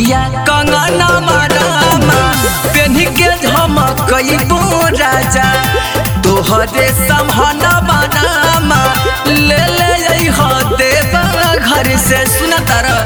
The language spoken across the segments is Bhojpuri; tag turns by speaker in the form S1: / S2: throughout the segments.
S1: चूड़िया कंगना मारामा पेन के झमकइबो राजा तोहरे समहना बनामा ले ले अइह देवा घर से सुना तारा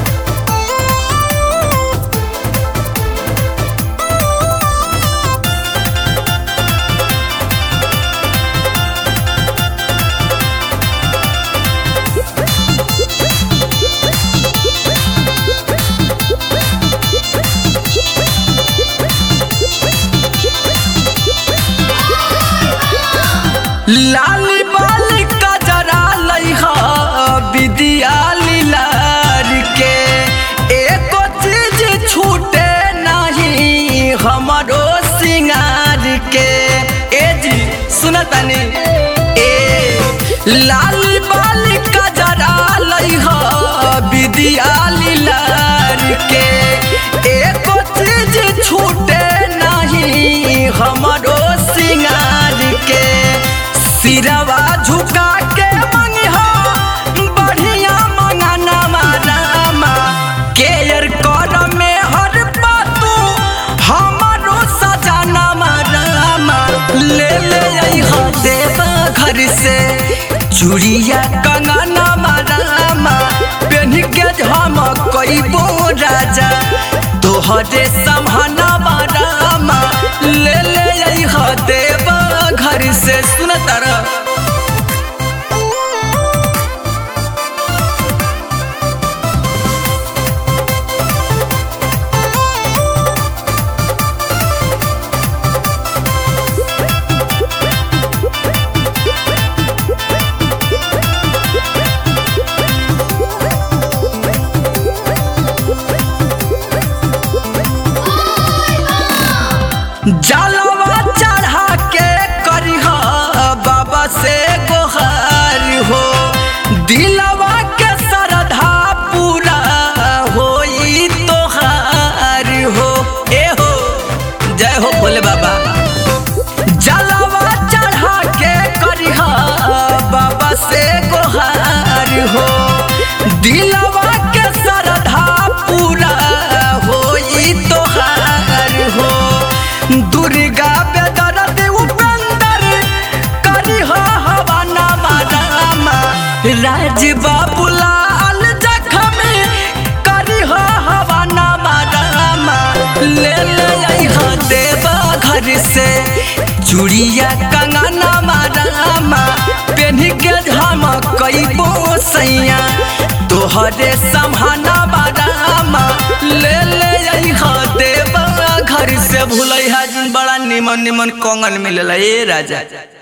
S1: लाली बाली का जरा लइहा विदिया लीलार के एको चीज छूटे नहीं हमारो सिंगार के ए जी सुनतनी ए लाली बाली का जरा लइहा विदिया लीलार के एको चीज छूटे नहीं हमारो सिंगार के सिरवा झुका के मंगिहा बढ़िया मंगाना मारामा केयर कर में हर बातू हमारो सजाना मारामा ले ले अइहा देवा घर से चूड़िया कंगना मारामा पेन के हम कइबो राजा तोहरे समहना मारामा ले ले अइहा देवा घर से सुन तारा जलवा चढ़ा के करिह बाबा से गोहार हो दिलवा के श्रद्धा पूरा होई तोहार हो ए हो जय हो भोले बाबा जलवा चढ़ा के करिह बाबा से गोहार हो दिलवा के श्रद्धा पूरा होई तोहार हो दुर्गा बेदरद उपेंदर करी हो हवाना मारामा राज बाबूलाल जखमी करी हो हवाना मारामा ले ले अइहा देवा घर से चूड़िया कंगना मारामा पेन के हम कइबो सैया तोहरे समहाना बारामा ले ले अइहा देवा घर से भूलै बड़ा निमन निमन कंगन मिलेला ए राजा